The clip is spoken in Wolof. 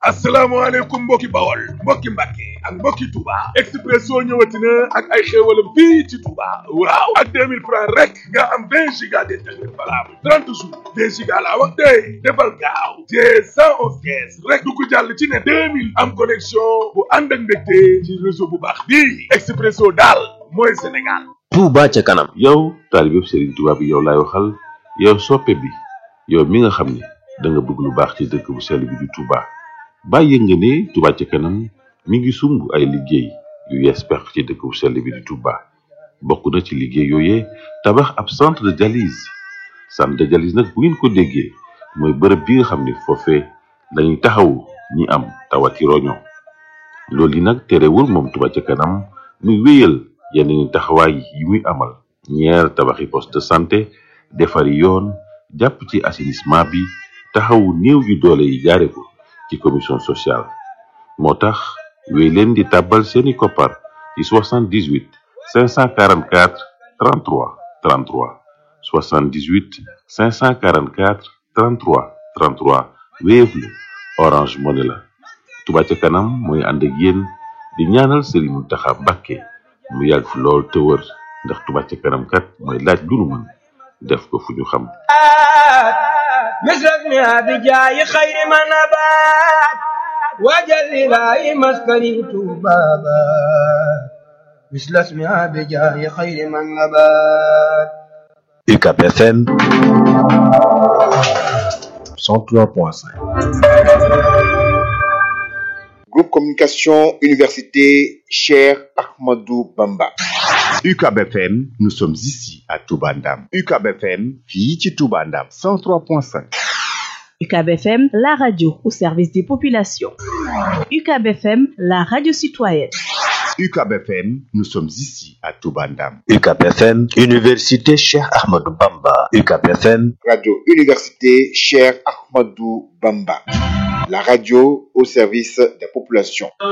asalaamaaleykum mbokki bawol mbokki mbàkke ak mbokki Touba Expresso ñëwati na ak ay xéewalam fii ci Touba waaw ak 2000 francs rek nga am 20 giga d'internet valable 30 jours 20 giga laa wax tey defal gaaw te 111 kees rek du ko jàll ci ne 2000 am connexion bu ànd ak mbégte ci réseau bu baax bii Expresso daal mooy Sénégal Touba ca kanam yow taalibe Serigne Touba bi yow laay waxal yow soppe bi yow mi nga xam ne da nga bëgg lu baax ci dëkk bu sell bi di Touba bàyyi nga ne Touba ca kanam mi ngi sumb ay liggéey yu yees pex ci dëkk bu sell bi di Touba bokk na ci liggéey yooyee tabax ab centre de dialyse centre de dialyse nag bu ngeen ko déggee mooy bërëb bi nga xam ne foofee lañuy taxawu ñi am tawati roño loolu yi nag terewul moom Touba ca kanam muy wéyal yeneen i taxawaay yi muy amal ñeer tabaxi poste de santé defari yoon jàpp ci assainissement bi taxawu néew yu doole yi jaare ko ci commission sociale moo tax wéy leen di tàbbal seeni koppar ci 78 544 33 33 78 544 33 33 Wave la Orange Money la Touba ca kanam mooy ànd ak yéen di ñaanal Serigne Mountakha Mbacké mu yàgg fi lool te wër ndax Touba ca kanam kat mooy laaj lu nu mën def ko fu ñu xam مثلك بجاي خير ما نبات وجل لاي مسكني بابا مثل اسمها بجاي خير من نبات UCAP FM 103.5 Groupe Communication Université Cher Ahmadou Bamba. UCAB FM, nous sommes ici à Toubandam. UCAB FM, fii ci Toubandam, 103.5. UCAB FM, la radio au service des populations. UCAB FM, la radio citoyenne. UCAB FM, nous sommes ici à Toubandam. UCAP FM Université Cheikh Ahmadou Bamba UCAP FM Radio Université Cher Ahmadou Bamba. La radio au service des populations.